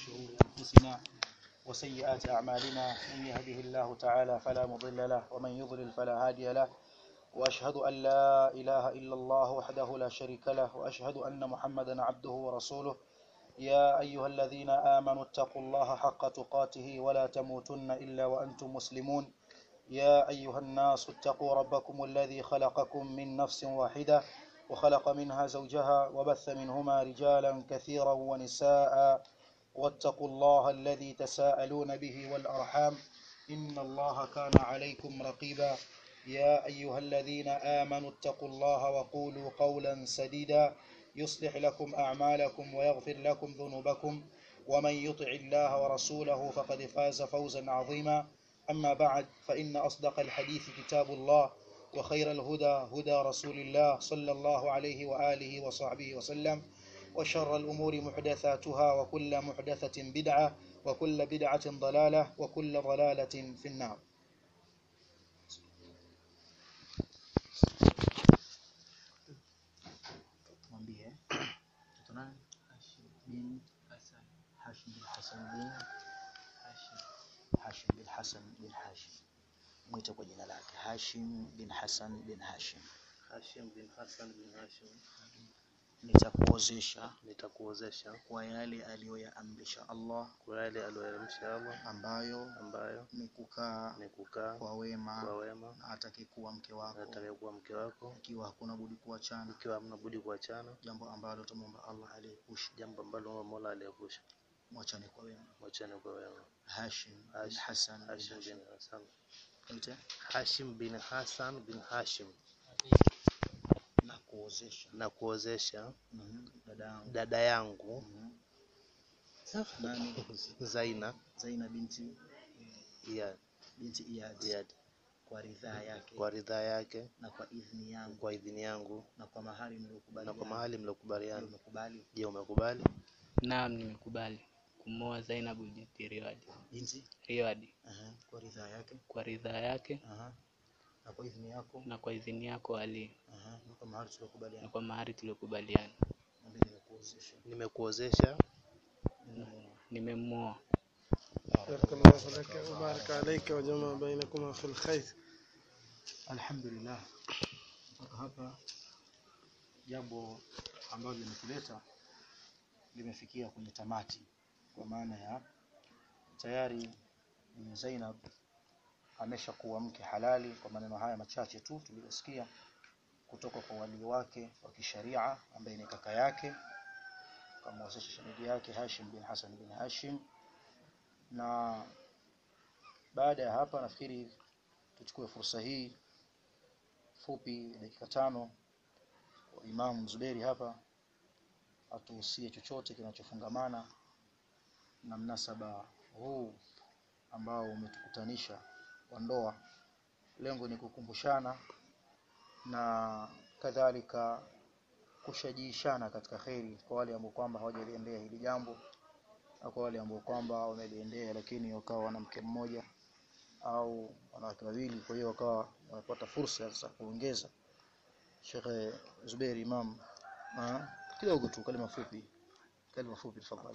شرور أنفسنا وسيئات أعمالنا من يهده الله تعالى فلا مضل له ومن يضلل فلا هادي له وأشهد أن لا إله إلا الله وحده لا شريك له وأشهد أن محمدا عبده ورسوله يا أيها الذين آمنوا اتقوا الله حق تقاته ولا تموتن إلا وأنتم مسلمون يا أيها الناس اتقوا ربكم الذي خلقكم من نفس واحدة وخلق منها زوجها وبث منهما رجالا كثيرا ونساء واتقوا الله الذي تساءلون به والأرحام إن الله كان عليكم رقيبا يا أيها الذين آمنوا اتقوا الله وقولوا قولا سديدا يصلح لكم أعمالكم ويغفر لكم ذنوبكم ومن يطع الله ورسوله فقد فاز فوزا عظيما أما بعد فإن أصدق الحديث كتاب الله وخير الهدى هدى رسول الله صلى الله عليه وآله وصحبه وسلم وشر الأمور محدثاتها وكل محدثة بدعة وكل بدعة ضلالة وكل ضلالة في النار mwambie mtoto nani bin Hashim bin Hassan bin Hashim bin Hassan bin Hashim mwite kwa jina lake Hashim bin Hassan bin Hashim Hashim bin Hassan bin Hashim, nitakuozesha nitakuozesha kwa yale aliyoyaamrisha Allah kwa yale aliyoyaamrisha Allah, ambayo ambayo ni kukaa ni kukaa kwa wema kwa wema na atakayekuwa mke na wako atakayekuwa mke wako, ikiwa hakuna budi kuachana ikiwa hamna budi kuachana, jambo ambalo tumwomba Allah aliepusha jambo ambalo Mola aliepusha, mwachane kwa wema mwachane kwa wema. Hashim bin Hashim- Hassan bin Hashim Hashim bin Hassan, Mwite, Hashim bin Hassan bin Hashim, na kuozesha na kuozesha Mhm, dada yangu dada yangu Mhm. nani Zaina Zaina binti ya binti Iyad Iyad kwa ridhaa yake kwa ridhaa yake, na kwa idhini yangu kwa idhini yangu na kwa mahali na mliokubaliana kwa mahali mliokubaliana. umekubali Je, umekubali? Naam, nimekubali kumwoa Zainabu binti Riwadi. binti Riwadi Aha, kwa ridhaa yake kwa ridhaa yake Aha. na kwa idhini yako na kwa idhini yako Ali Aha, na kwa mahali na tuliokubaliana kwa mahari tuliokubaliana. mwambie nimekuozesha Nimekuozesha Nimemwoa. بارك الله لك وبارك عليك وجمع بينكما في الخير Alhamdulillah, mpaka hapa jambo ambalo limetuleta limefikia kwenye tamati, kwa maana ya tayari Bibi Zainab ameshakuwa mke halali kwa maneno haya machache tu tuliyosikia kutoka kwa walii wake wa kisharia ambaye ni kaka yake, kamwozesha shemeji yake Hashim bin Hassan bin Hashim, na baada ya hapa nafikiri tuchukue fursa hii fupi dakika tano kwa Imam Zuberi hapa atuhusie chochote kinachofungamana na mnasaba huu ambao umetukutanisha wa ndoa. Lengo ni kukumbushana na kadhalika kushajiishana katika kheri kwa wale ambao kwamba hawajaliendea hili jambo na kwa wale ambao kwamba wameliendea lakini wakawa wana mke mmoja au wanawake wawili, kwa hiyo wakawa wanapata fursa za kuongeza. Sheikh Zuberi Imam, ah, kidogo tu kalima fupi, kalima fupi tafadhali.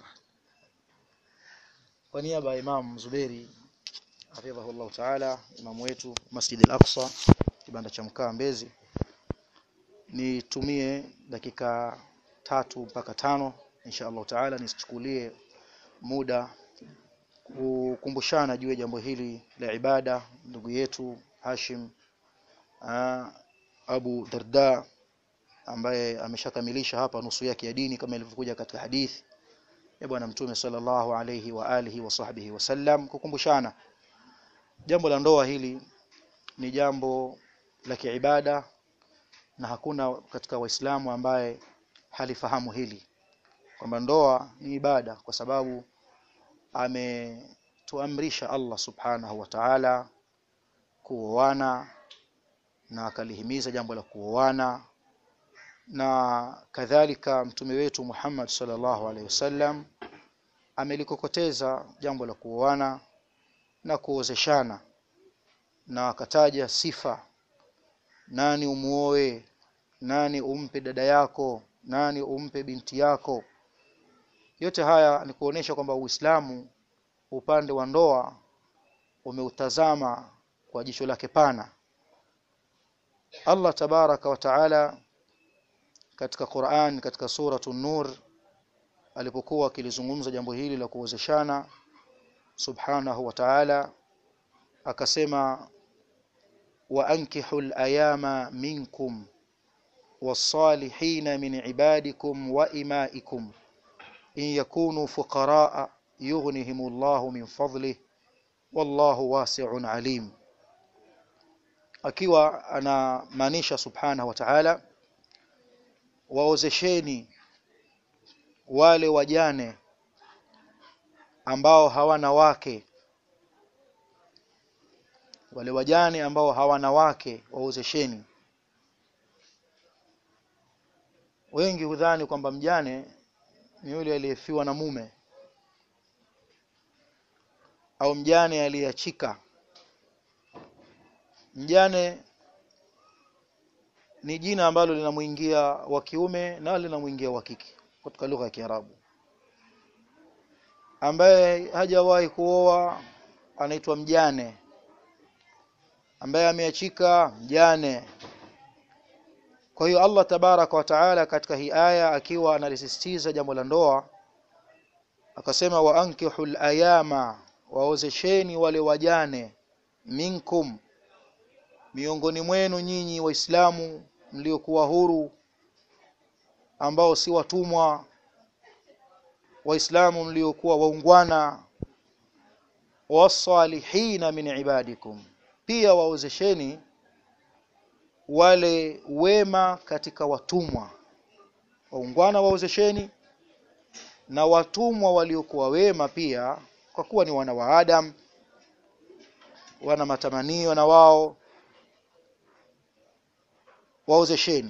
Kwa niaba ya Imam Zuberi hafidhahu Allah Taala, imamu wetu Masjid Al-Aqsa, kibanda cha mkaa Mbezi, nitumie dakika tatu mpaka tano insha Allah Taala, nisichukulie muda kukumbushana juu ya jambo hili la ibada ndugu yetu Hashim aa, Abu Darda ambaye ameshakamilisha hapa nusu yake ya dini kama ilivyokuja katika hadithi ya bwana mtume sallallahu alayhi wa alihi wa sahbihi wasallam kukumbushana jambo la ndoa hili ni jambo la kiibada na hakuna katika waislamu ambaye halifahamu hili kwamba ndoa ni ibada kwa sababu ametuamrisha Allah subhanahu wa ta'ala kuoana na akalihimiza jambo la kuoana na kadhalika mtume wetu Muhammad sallallahu alaihi wasallam amelikokoteza jambo la kuoana na kuozeshana na akataja sifa nani umuoe nani umpe dada yako nani umpe binti yako yote haya ni kuonesha kwamba Uislamu upande wa ndoa umeutazama kwa jicho lake pana Allah tabaraka wa taala katika Qur'an katika suratu Nur alipokuwa akilizungumza jambo hili la kuozeshana subhanahu wa ta'ala akasema wa ankihul ayama minkum was-salihin min ibadikum wa imaikum in yakunu fuqaraa yughnihimullahu min fadlihi wallahu wasi'un alim akiwa anamaanisha subhanahu wa ta'ala waozesheni wale wajane ambao hawana wake wale wajane ambao hawana wake waozesheni wengi hudhani kwamba mjane ni yule aliyefiwa na mume au mjane aliyeachika mjane ni jina ambalo linamuingia wa kiume na linamuingia wa kike katika lugha ya Kiarabu ambaye hajawahi kuoa anaitwa mjane ambaye ameachika mjane kwa hiyo Allah tabaraka wa taala katika hii aya akiwa analisisitiza jambo la ndoa akasema wa ankihul ayama waozesheni wale wajane minkum miongoni mwenu nyinyi waislamu mliokuwa huru ambao si watumwa waislamu mliokuwa waungwana wasalihina min ibadikum pia waozesheni wale wema katika watumwa waungwana waozesheni na watumwa waliokuwa wema pia kwa kuwa ni wana wa Adam wana matamanio na wao waozesheni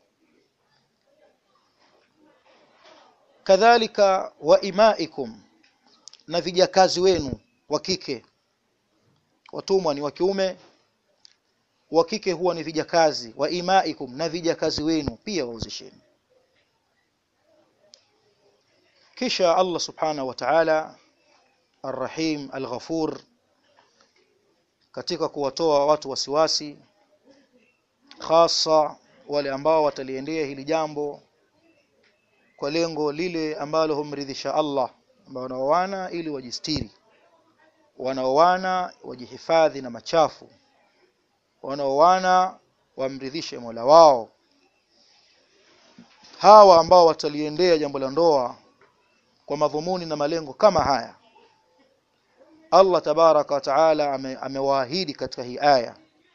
kadhalika wa imaikum na vijakazi wenu wa kike watumwa ni wa kiume wa kike huwa ni vijakazi wa imaikum na vijakazi wenu pia waozesheni kisha Allah subhanahu wa ta'ala Ar-Rahim Al-Ghafur katika kuwatoa watu wasiwasi hasa wale ambao wataliendea hili jambo kwa lengo lile ambalo humridhisha Allah ambao wanaoana ili wajistiri wanaoana wajihifadhi na machafu wanaoana wamridhishe Mola wao hawa ambao wataliendea jambo la ndoa kwa madhumuni na malengo kama haya Allah tabaraka wa taala amewaahidi katika hii aya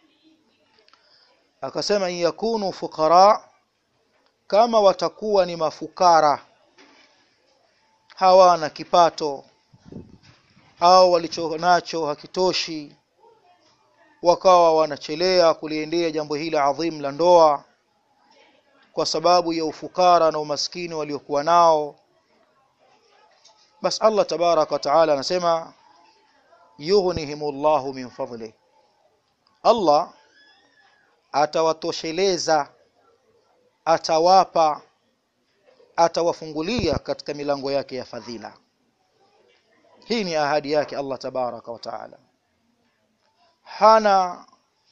akasema in yakunu fuqara kama watakuwa ni mafukara hawana kipato au walicho nacho hakitoshi wakawa wanachelea kuliendea jambo hili adhim la ndoa kwa sababu ya ufukara na umaskini waliokuwa nao bas Allah tabaraka wa taala anasema yughnihimullahu min fadli Allah atawatosheleza atawapa atawafungulia katika milango yake ya fadhila hii ni ahadi yake Allah tabaraka wa taala hana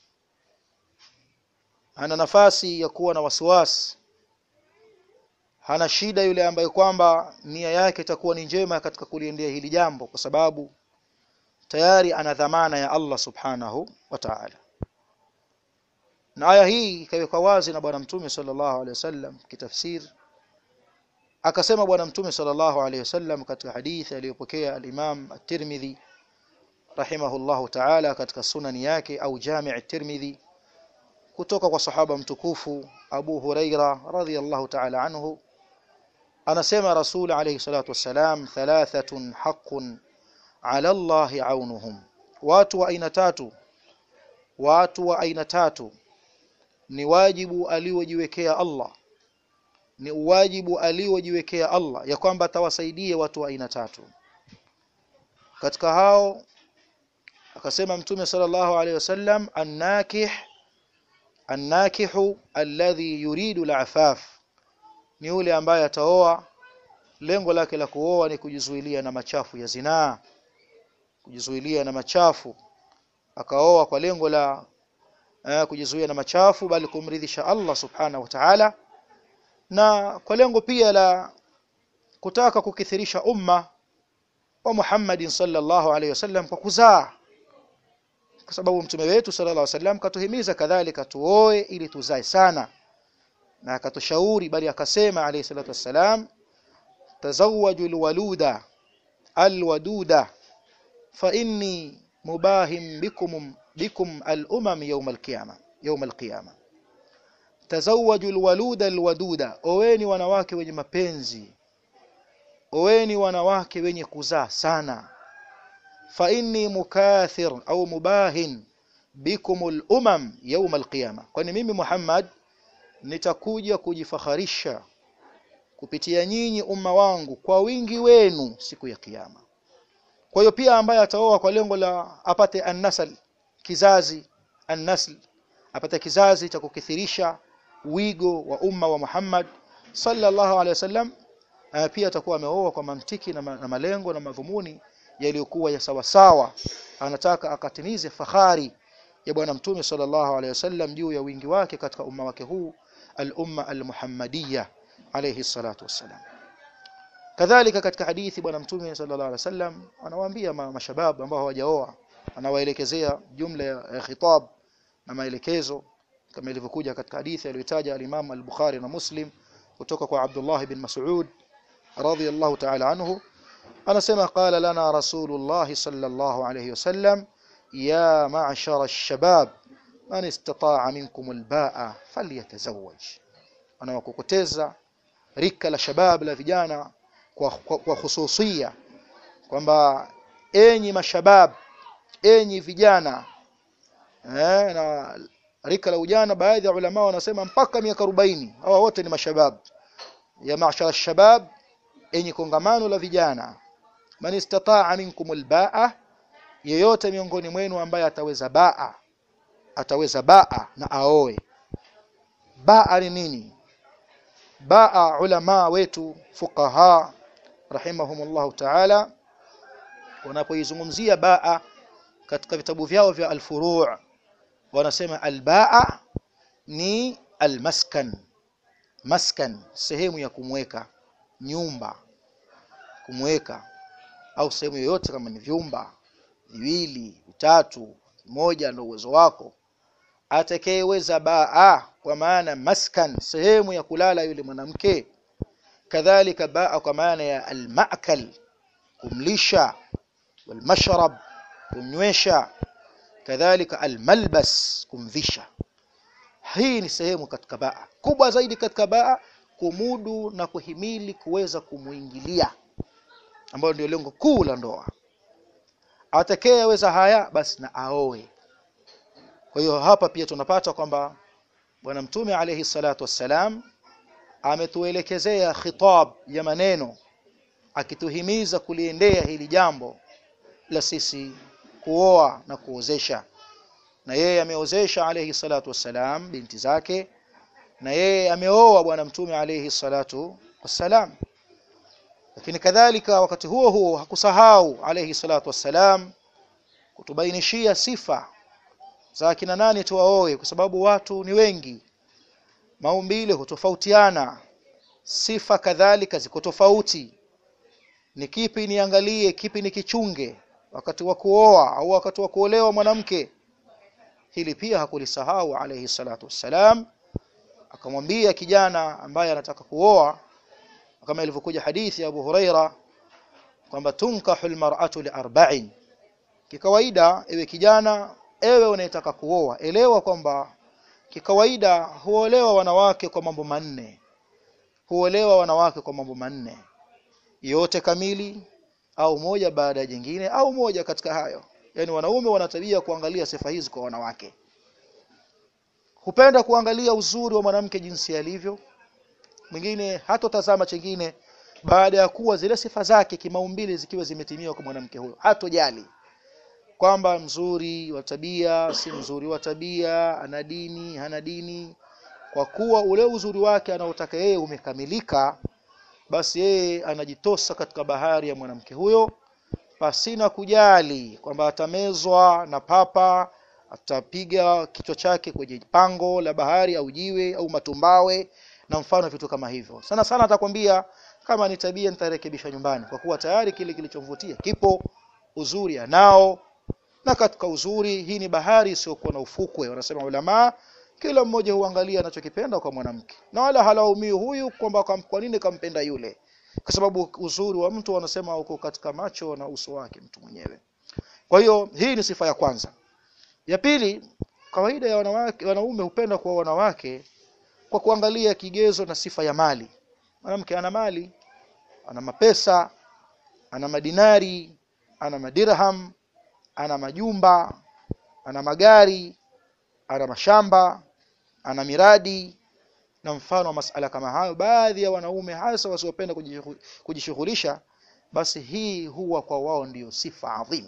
hana nafasi ya kuwa na wasiwasi hana shida yule ambaye kwamba nia yake itakuwa ni njema katika kuliendea hili jambo kwa sababu tayari ana dhamana ya Allah subhanahu wa ta'ala na aya hii ikawekwa wazi na bwana mtume sallallahu alaihi wasallam kitafsiri akasema bwana mtume sallallahu alaihi wasallam katika hadithi aliyopokea al-Imam at-Tirmidhi rahimahullahu ta'ala katika sunani yake au Jami' at-Tirmidhi kutoka kwa sahaba mtukufu Abu Huraira radhiyallahu ta'ala anhu anasema Rasul alayhi salatu wassalam thalathatun haqqun ala Allah aunuhum watu wa aina tatu watu wa aina tatu ni wajibu aliojiwekea Allah ni uwajibu aliojiwekea Allah ya kwamba atawasaidie watu wa aina tatu katika hao akasema mtume sallallahu alaihi wasallam annakih annakihu alladhi yuridu al'afaf ni yule ambaye ataoa lengo lake la kuoa ni kujizuilia na machafu ya zinaa kujizuilia na machafu akaoa kwa lengo la eh, kujizuia na machafu bali kumridhisha Allah subhanahu wa ta'ala na kwa lengo pia la kutaka kukithirisha umma wa Muhammadin sallallahu alaihi wasallam kwa kuzaa kwa sababu mtume wetu sallallahu alaihi wasallam katuhimiza kadhalika tuoe ili tuzae sana na akatushauri bali akasema alayhi salatu wassalam tazawwaju alwaluda alwaduda fa inni mubahim bikum bikum alumam yawm alqiyama yawm alqiyama tazawwaju alwaluda alwaduda oweni wanawake wenye mapenzi oweni wanawake wenye kuzaa sana fa inni mukathir au mubahin bikum alumam yawm alqiyama kwani mimi Muhammad nitakuja kujifakharisha kupitia nyinyi umma wangu kwa wingi wenu siku ya kiyama kwa hiyo pia ambaye ataoa kwa lengo la apate annasal kizazi annasl apate kizazi cha kukithirisha wigo wa umma wa Muhammad sallallahu alaihi wasallam uh, pia atakuwa ameoa kwa mantiki na, ma, na malengo na madhumuni yaliyokuwa ya sawasawa anataka akatimize fahari ya bwana mtume sallallahu alaihi wasallam juu ya wingi wake katika umma wake huu al-umma al-muhammadiyya alayhi salatu wassalam kadhalika katika hadithi bwana mtume sallallahu alaihi wasallam anawaambia ma, mashabab ambao hawajaoa anawaelekezea jumla ya khitab na maelekezo kama ilivyokuja katika hadithi aliyotaja al-Imam al-Bukhari na Muslim kutoka kwa Abdullah bin Mas'ud radiyallahu ta'ala anhu anasema qala lana rasulullah sallallahu alayhi wasallam ya ma'shara ash-shabab man istata'a minkum al-ba'a falyatazawwaj anawakokoteza rika la shabab la vijana kwa, kwa, kwa hususia kwamba enyi mashabab enyi vijana eh, na rika la ujana baadhi ya ulama wanasema mpaka miaka 40 hawa wote ni mashabab ya mashara shabab enyi kongamano la vijana man istata'a minkum albaa yeyote miongoni mwenu ambaye ataweza baa ataweza baa na aoe baa ni nini baa ulama wetu fuqaha rahimahumullah ta'ala wanapoizungumzia baa katika vitabu vyao vya al-furu' wanasema albaa ni almaskan maskan sehemu ya kumweka nyumba kumweka au sehemu yoyote kama ni vyumba viwili vitatu moja ndio uwezo wako atakayeweza baa kwa maana maskan sehemu ya kulala yule mwanamke kadhalika baa kwa maana ya almaakal kumlisha walmashrab kumnywesha kadhalika almalbas kumvisha hii ni sehemu katika baa kubwa zaidi katika baa kumudu na kuhimili kuweza kumuingilia ambayo ndio lengo kuu la ndoa atakayeweza haya basi na aoe kwa hiyo hapa pia tunapata kwamba bwana mtume alayhi salatu wassalam ametuelekezea khitab ya maneno akituhimiza kuliendea hili jambo la sisi kuoa na kuozesha na yeye ameozesha alayhi salatu wassalam binti zake na yeye ameoa bwana mtume alayhi salatu wassalam lakini kadhalika wakati huo huo hakusahau alayhi salatu wassalam kutubainishia sifa za kina nani tuwaoe kwa sababu watu ni wengi maumbile hutofautiana sifa kadhalika ziko tofauti ni kipi niangalie kipi nikichunge wakati wa kuoa au wakati wa kuolewa mwanamke hili pia hakulisahau alayhi salatu wassalam akamwambia kijana ambaye anataka kuoa kama ilivyokuja hadithi ya Abu Huraira kwamba tunkahu almar'atu liarba'in kikawaida ewe kijana ewe unayetaka kuoa elewa kwamba kikawaida huolewa wanawake kwa mambo manne huolewa wanawake kwa mambo manne yote kamili au moja baada ya jingine au moja katika hayo yani wanaume wana tabia kuangalia sifa hizi kwa wanawake hupenda kuangalia uzuri wa mwanamke jinsi alivyo mwingine hatotazama chengine baada ya kuwa zile sifa zake kimaumbile zikiwa zimetimia kwa mwanamke huyo hatojali kwamba mzuri wa tabia si mzuri wa tabia ana dini hana dini kwa kuwa ule uzuri wake anaotaka yeye umekamilika basi yeye anajitosa katika bahari ya mwanamke huyo pasina kujali kwamba atamezwa na papa atapiga kichwa chake kwenye pango la bahari au jiwe au matumbawe na mfano vitu kama hivyo sana sana atakwambia kama ni tabia nitarekebisha nyumbani kwa kuwa tayari kile kilichomvutia kipo uzuri anao na katika uzuri hii ni bahari isiyokuwa na ufukwe wanasema ulama kila mmoja huangalia anachokipenda kwa mwanamke na wala halaumii huyu kwamba kwa kwa nini kampenda yule kwa sababu uzuri wa mtu wanasema uko katika macho na uso wake mtu mwenyewe kwa hiyo hii ni sifa ya kwanza ya pili kawaida ya wanawake wanaume hupenda kwa wanawake kwa kuangalia kigezo na sifa ya mali mwanamke ana mali ana mapesa ana madinari ana madirham ana majumba ana magari ana mashamba ana miradi na mfano wa masala kama hayo baadhi ya wanaume hasa wasiopenda kujishughu- kujishughulisha basi hii huwa kwa wao ndiyo sifa adhim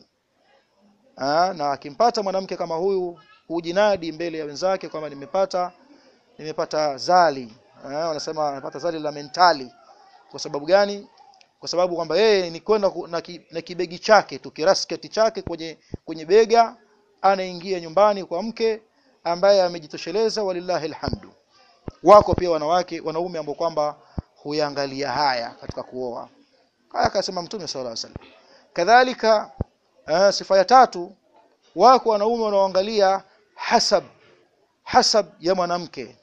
Aa, na akimpata mwanamke kama huyu hujinadi mbele ya wenzake kwamba nimepata nimepata zali Aa, wanasema nimepata zali la mentali kwa sababu gani kwa sababu kwamba yeye ni kwenda ku- na, ki, na kibegi chake tu kirasketi chake kwenye kwenye bega anaingia nyumbani kwa mke ambaye amejitosheleza walillahi alhamdu wako pia wanawake wanaume ambao kwamba huyangalia haya katika kuoa haya akasema mtume sallallahu alaihi wasallam kadhalika uh, sifa ya tatu wako wanaume wanaoangalia hasab hasab ya mwanamke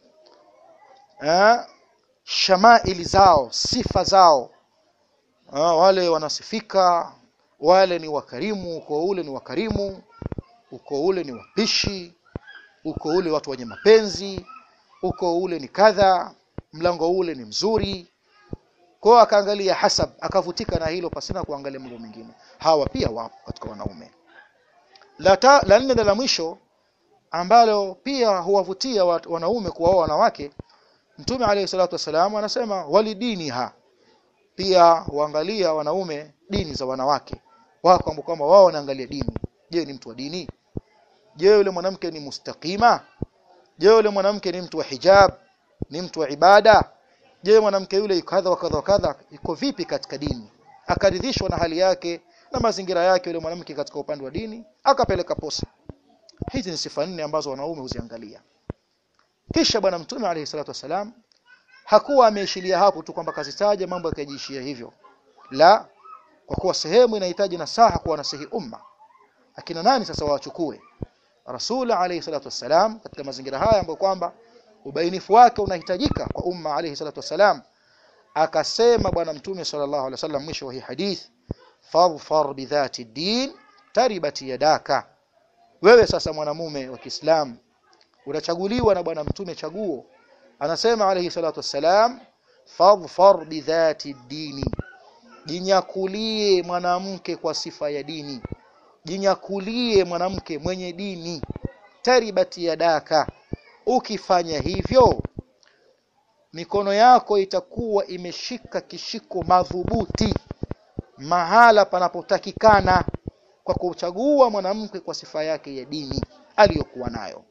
uh, shamaili zao sifa zao uh, wale wanasifika wale ni wakarimu uko ule ni wakarimu uko ule ni wapishi uko ule watu wenye mapenzi uko ule ni kadha mlango ule ni mzuri kwa hiyo akaangalia hasab akavutika na hilo pasina kuangalia mambo mengine hawa pia wapo katika wanaume la ta, la nne na la mwisho ambalo pia huwavutia wat- wanaume kuwaoa wanawake mtume alayhi salatu wasalam anasema walidiniha pia huangalia wanaume dini za wanawake wako ambao kwamba wao wanaangalia dini je ni mtu wa dini je yule mwanamke ni mustaqima je yule mwanamke ni mtu wa hijab ni mtu wa ibada je mwanamke yule yuko kadha wa kadha wa kadha iko vipi katika dini akaridhishwa na hali yake na mazingira yake yule mwanamke katika upande wa dini akapeleka posa hizi ni sifa nne ambazo wanaume huziangalia kisha bwana mtume alayhi salatu wasalam hakuwa ameishilia hapo tu kwamba kazitaja mambo yakajiishia hivyo la kwa kuwa sehemu inahitaji nasaha kwa nasihi umma akina nani sasa wachukue rasul alayhi salatu wasalam katika mazingira haya ambayo kwamba ubainifu wake unahitajika kwa umma alayhi salatu wasalam akasema bwana mtume sallallahu alaihi wasallam mwisho wa hii hadith fadhfar bidhati din taribat yadaka wewe sasa mwanamume wa Kiislamu unachaguliwa na bwana mtume chaguo anasema alayhi salatu wassalam fadhfar bidhati dini jinyakulie mwanamke kwa sifa ya dini jinyakulie mwanamke mwenye dini taribati yadaka ukifanya hivyo mikono yako itakuwa imeshika kishiko madhubuti mahala panapotakikana kwa kuchagua mwanamke kwa sifa yake ya dini aliyokuwa nayo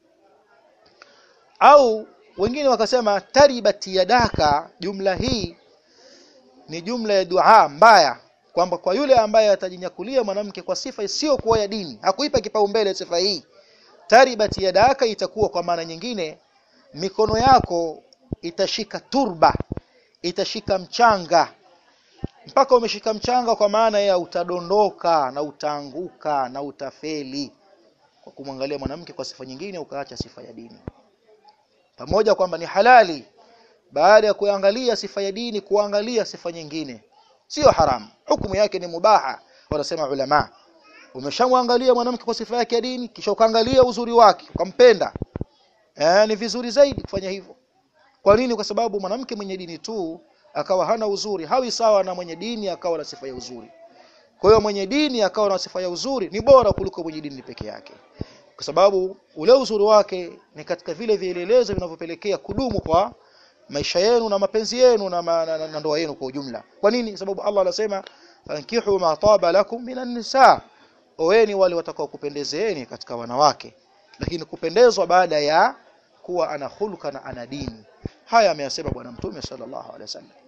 au wengine wakasema taribati yadaka jumla hii ni jumla ya dua mbaya kwamba kwa yule ambaye atajinyakulia mwanamke kwa sifa isiyokuwa ya dini hakuipa kipaumbele sifa hii taribati yadaka itakuwa kwa maana nyingine mikono yako itashika turba itashika mchanga mpaka umeshika mchanga kwa maana ya utadondoka na utaanguka na utafeli kwa kumwangalia mwanamke kwa sifa nyingine ukaacha sifa ya dini pamoja kwamba ni halali baada ya kuangalia sifa ya dini kuangalia sifa nyingine sio haramu hukumu yake ni mubaha wanasema ulama umeshamwangalia mwanamke kwa sifa yake ya dini kisha ukaangalia uzuri wake ukampenda eh, ni vizuri zaidi kufanya hivyo kwa nini kwa sababu mwanamke mwenye dini tu akawa hana uzuri hawi sawa na mwenye dini akawa na sifa ya uzuri kwa hiyo mwenye dini akawa na sifa ya uzuri ni bora kuliko mwenye dini peke yake kwa sababu ule uzuri wake ni katika vile vielelezo vinavyopelekea kudumu kwa maisha yenu na mapenzi yenu na, ma, na, na, na ndoa yenu kwa ujumla kwa nini sababu Allah anasema fankihu ma taba lakum minan nisa oweni wale watakao kupendezeeni katika wanawake lakini kupendezwa baada ya kuwa ana hulka na ana dini haya ameyasema bwana mtume sallallahu alaihi wasallam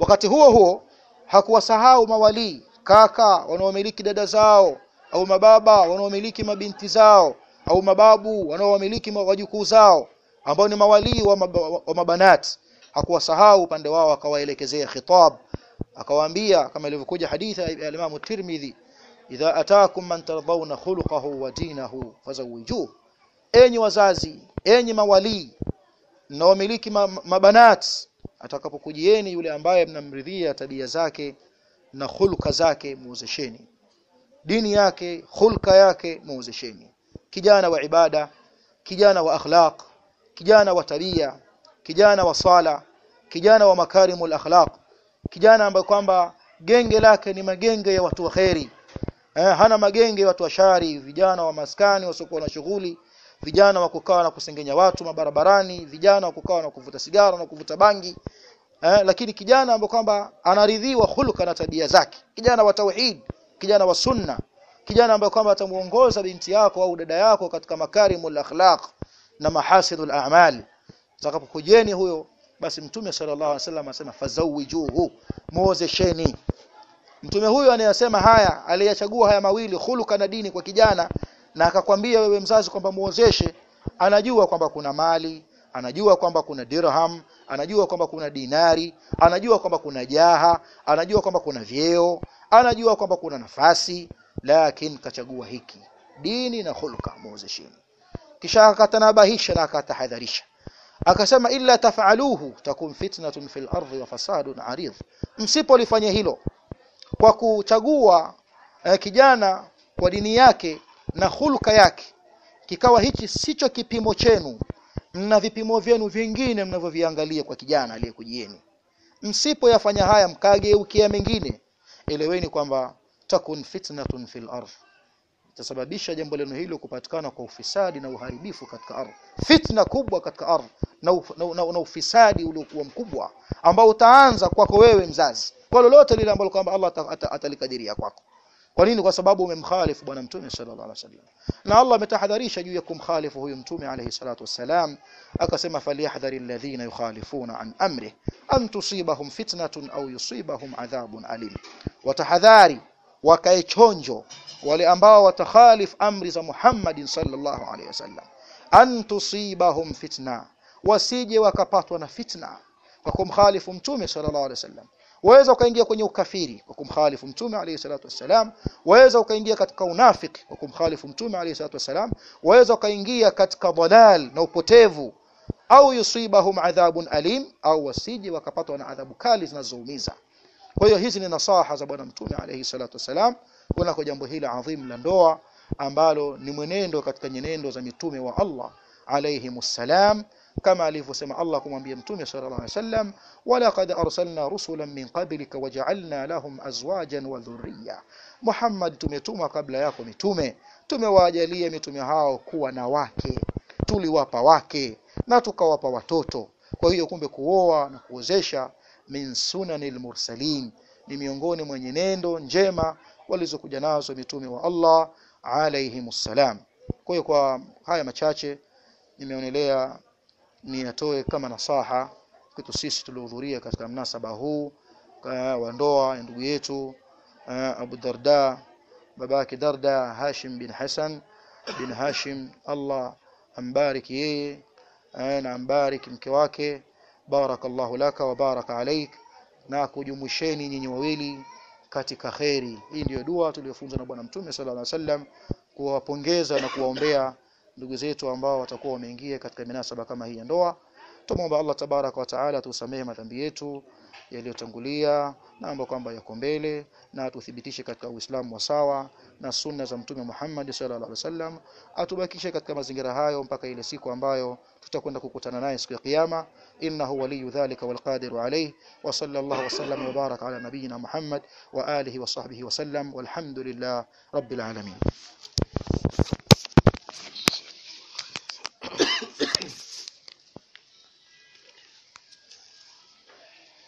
wakati huo huo hakuwasahau mawalii kaka wanaomiliki dada zao au mababa wanaomiliki mabinti zao au mababu wanaomiliki ma- wajukuu zao ambao ni mawalii wa, mab wa mabanat hakuwasahau upande wao akawaelekezea khitab akawaambia kama ilivyokuja hadithi ya Imam Tirmidhi idha ataakum man tardawna khuluquhu wa dinahu fazawijuhu enyi wazazi enyi mawalii mnaomiliki ma, mabanat atakapokujieni yule ambaye mnamridhia tabia zake na hulka zake muozesheni dini yake hulka yake muozesheni kijana wa ibada kijana wa akhlaq kijana wa tabia kijana wa sala kijana wa makarimul akhlaq kijana ambaye kwamba genge lake ni magenge ya watu wa kheri eh, hana magenge ya watu wa shari vijana wa maskani wasiokuwa na shughuli vijana wa kukaa na kusengenya watu mabarabarani vijana wa kukaa na kuvuta sigara na kuvuta bangi eh, lakini kijana ambaye kwamba anaridhiwa hulka na tabia zake kijana wa tauhid kijana wa sunna kijana ambaye kwamba atamuongoza binti yako au dada yako katika makarimul akhlaq na mahasidul a'mal atakapokujeni huyo basi mtume sallallahu alaihi wasallam asema fazawijuhu muozesheni mtume huyo anayesema haya aliyachagua haya mawili khuluka na dini kwa kijana na akakwambia wewe mzazi kwamba muozeshe anajua kwamba kuna mali anajua kwamba kuna dirham anajua kwamba kuna dinari anajua kwamba kuna jaha anajua kwamba kuna vyeo anajua kwamba kuna nafasi lakini kachagua hiki dini na khuluka muozesheni kisha akatanabahisha na akatahadharisha akasema illa taf'aluhu takun fitnatun fil ardi wa fasadun arid msipolifanya hilo kwa kuchagua eh, kijana kwa dini yake na hulka yake kikawa hichi sicho kipimo chenu mna vipimo vyenu vingine mnavyoviangalia kwa kijana aliyekujieni msipoyafanya haya mkageukia mengine eleweni kwamba takun fitnatun fil ardh itasababisha jambo leno hilo kupatikana kwa ufisadi na uharibifu katika ardhi fitna kubwa katika ardhi na, uf, na, na, na ufisadi uliokuwa mkubwa ambao utaanza kwako wewe mzazi kwa lolote lile ambalo kwamba Allah ata- ata- atalikadiria kwako kwa nini kwa sababu umemkhalifu bwana mtume sallallahu alaihi wasallam na Allah ametahadharisha juu ya kumkhalifu huyu mtume alayhi salatu wassalam akasema falyahdhari alladhina yukhalifuna an amri an tusibahum fitnatun au yusibahum adhabun alim watahadhari wakae chonjo wale ambao watakhalif amri za Muhammadin sallallahu alaihi wasallam an tusibahum fitna wasije wakapatwa na fitna kwa kumkhalifu mtume sallallahu alaihi wasallam waweza ukaingia kwenye ukafiri kwa kumkhalifu mtume alayhi salatu wassalam waweza ukaingia katika unafiki kwa kumkhalifu mtume alayhi salatu wassalam waweza ukaingia katika dhalal na upotevu au yusibahum adhabun alim au wasije wakapatwa na adhabu kali zinazoumiza kwa hiyo hizi ni nasaha za bwana mtume alayhi salatu wassalam kuna kwa jambo hili adhim la ndoa ambalo ni mwenendo katika nyenendo za mitume wa Allah alayhimussalam kama alivyosema Allah kumwambia mtume sallallahu alaihi wasallam walaqad arsalna rusulan min qablika waja'alna lahum azwajan wa dhurriyya Muhammad tumetuma kabla yako mitume tumewajalia mitume hao kuwa na wake tuliwapa wake na tukawapa watoto kwa hiyo kumbe kuoa na kuozesha min sunanil mursalin ni miongoni mwa nyenendo njema walizokuja nazo mitume wa Allah alayhimussalam kwa hiyo kwa haya machache nimeonelea niyatoe kama nasaha kwetu sisi tuliohudhuria katika mnasaba huu ka- wa ndoa ya ndugu yetu eh, Abu Darda babake Darda Hashim bin Hassan bin Hashim Allah ambariki yeye eh, na ambariki mke wake barakallahu laka wa baraka alaik na kujumuisheni nyinyi wawili katika kheri hii ndiyo dua tuliyofunzwa na bwana mtume sallallahu alaihi wasallam kuwapongeza na kuwaombea ndugu zetu ambao watakuwa wameingia katika minasaba kama hii ya ndoa tumwomba Allah tabaraka wa taala tusamehe madhambi yetu yaliyotangulia na ambayo kwamba yako mbele na atuthibitishe katika Uislamu wa sawa na sunna za Mtume Muhammad sallallahu alaihi wasallam atubakishe katika mazingira hayo mpaka ile siku ambayo tutakwenda kukutana naye siku ya kiyama innahu waliyu dhalika walqadiru alayhi wa sallallahu wa sallam wa baraka ala nabiyyina Muhammad wa alihi wa sahbihi wa sallam walhamdulillah rabbil alamin